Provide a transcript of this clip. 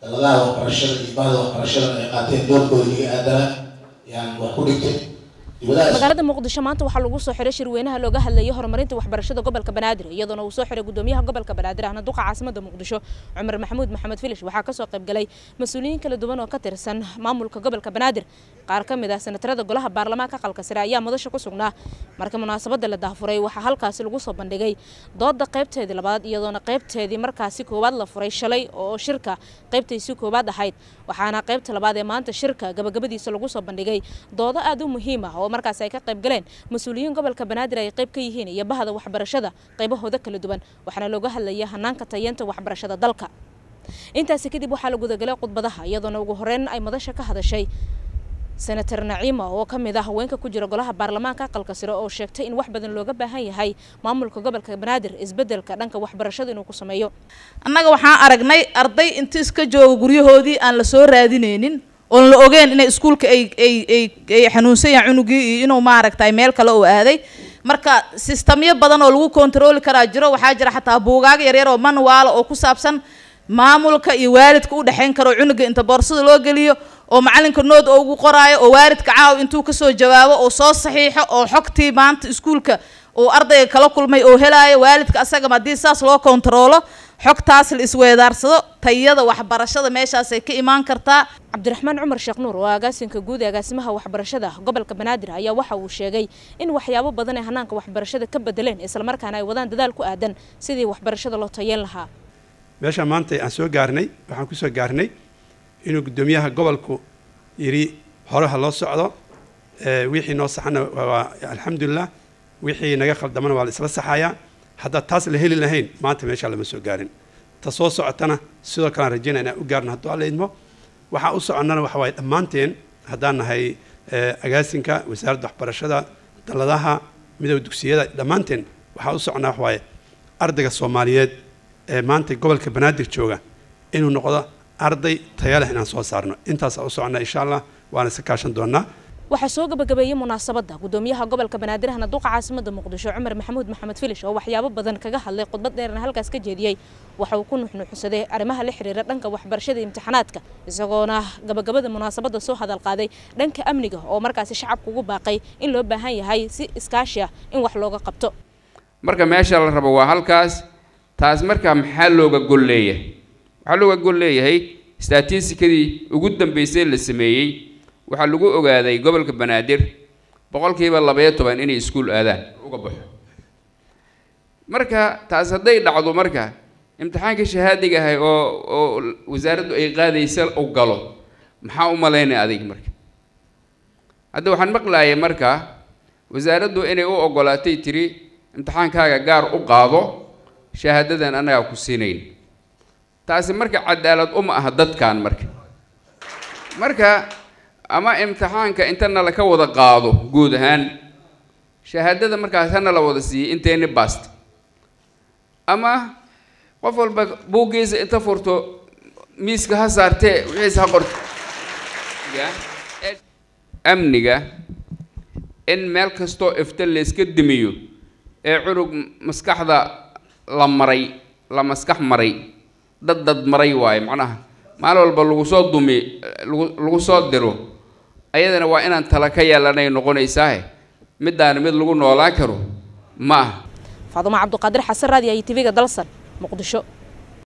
daladaha waxbarashada iyo bahda waxbarashada ay qaateen doorkooda iga aadana yaan wax ku dhigtay magaalada muqdisho maanta waxaa lagu soo xiray shirweynaha looga hadlayay horumarinta waxbarashada gobolka banaadir iyadoona uu soo xiray gudoomiyaha gobolka banaadir ahna duqa caasimada muqdisho cumar maxamuud maxamed filish waxaa kasoo qayb galay mas-uuliyiin kala duwan oo ka tirsan maamulka gobolka banaadir qaar ka mid ah senatarada golaha baarlamaanka aqalka sare ayaa madasha ku sugnaa marka munaasabada la daafuray waxaa halkaasi lagu soo bandhigay dooda qaybteedii labaad iyadoona qaybteedii markaasi koowaad la furay shalay oo shirka qaybtaysi koowaad ahayd waxaana qaybta labaad ee maanta shirka gabagabadiisa lagu soo bandhigay doodo aad u muhiim ah oo markaasi ay ka qayb galeen mas-uuliyiin gobolka banaadir ay qayb ka yihiin iyo bahda waxbarashada qaybahooda kala duwan waxaana looga hadlayay hanaanka tayeenta waxbarashada dalka intaasi kadib waxaa la gudagalay khudbadaha iyadoona ugu horeyn ay madasha ka hadashay senator naciima oo ka mid ah haweenka ku jira golaha baarlamaanka aqalka sare oo sheegtay in wax badan looga baahan yahay maamulka gobolka banaadir isbedelka dhanka waxbarashada inuu ku sameeyo annaga waxaan aragnay arday inta iska jooga guryahoodii aan la soo raadinaynin oon la ogeen inay iskuulka ay ay ay ay xanuunsan yahay cunugii iyo inuu maaragtay meel kale uu aaday marka sistamyo badan oo lagu kontarooli karaa jiro waxaa jira xataa buugaag yaryar oo manuwaala oo ku saabsan maamulka iyo waalidka u dhexayn karo cunuga inta boorsada loo geliyo oo macalinka nood oo ugu qoraayo oo waalidka caaw intuu kasoo jawaabo oo soo saxiixo oo xogtii maanta iskuulka uu ardayga kala kulmay oo helaayo waalidka asagama haddii saas loo kontaroolo xogtaas la isweedaarsado tayada waxbarashada meeshaasay ka imaan kartaa cabdiraxmaan cumar sheekh nuur oo agaasinka guud ee agaasimaha waxbarashada gobolka banaadir ayaa waxa uu sheegay in waxyaabo badan ay hanaanka waxbarashada ka bedeleen islamarkaana ay wadaan dadaal ku aadan sidii waxbarashada loo tayeen lahaa meesha maanta aan soo gaarnay waxaan ku soo gaarnay inuu guddoomiyaha gobolku yidhi horeha loo socdo wixii noo saxana waa alxamdulilah wixii naga khaldamana waa la isla saxayaa haddaa taas la heli lahayn maanta meeshaa lama soo gaarin ta soo socotana sidoo kale aan rajaynaya inaan u gaarno hadduu alla idmo waxaa u soconnana waxa waaye dhammaanteen haddaan nahay agaasinka wasaaradda waxbarashada daladaha midooda dugsiyada dhammaanteen waxaa u soconnaa waxa waaye ardayga soomaaliyeed ee maanta gobolka banaadir jooga inuu noqdo arday taya leh inaan soo saarno intaasaa u soconnaa insha allah waana iska kaashan doonaa waxaa soo gabagabeeyey munaasabada gudoomiyaha gobolka banaadir ahna duqa caasimada muqdisho cumar maxamuud maxamed filish oo waxyaabo badan kaga hadlay khudbad dheerna halkaas ka jeediyey waxa uu ku nuxnuxsaday arrimaha la xiriira dhanka waxbarashada imtixaanaadka isagoona gabagabada munaasabada soo hadal qaaday dhanka amniga oo markaasi shacabka ugu baaqay in loo baahan yahay si iskaashi ah in wax looga qabto marka meesha la rabo waa halkaas taas markaa maxaa looga gol leeyahay waxaa looga gol leeyahay statistikadii ugu dambeysay la sameeyey waxaa lagu ogaaday gobolka banaadir boqolkiiba labaiyo toban inay iskuul aadaan uga baxo marka taas hadday dhacdo marka imtixaanka shahaadiga ahay oo oo wasaaraddu ay qaadaysa u galo maxaa u malaynaya adig marka hadda waxaan maqlaayay marka wasaaraddu inay u ogolaatay tiri imtixaankaaga gaar u qaado shahaadadan annagaa ku siinayn taasi marka cadaalad uma aha dadkan marka marka ama imtixaanka intana laka wada qaado guud ahaan shahaadada markaas hana la wada siiyey inteeni bast ama qof walba buuggiisa inta furto miiska ha saartee wixiisa ha qorto amniga in meel kastoo ifta layska dimiyo ee cunug maskaxda la maray la maskax maray dad dad maray waaye macnaha maalin walba lagu soo dumi lagu lagu soo diro ayadana waa inaan tala ka yeelanay noqonaysaahe middaana mid lagu noolaan karo ma aha faadumo cabduqaadir xasan raadi iyo tv-ga dalsan muqdisho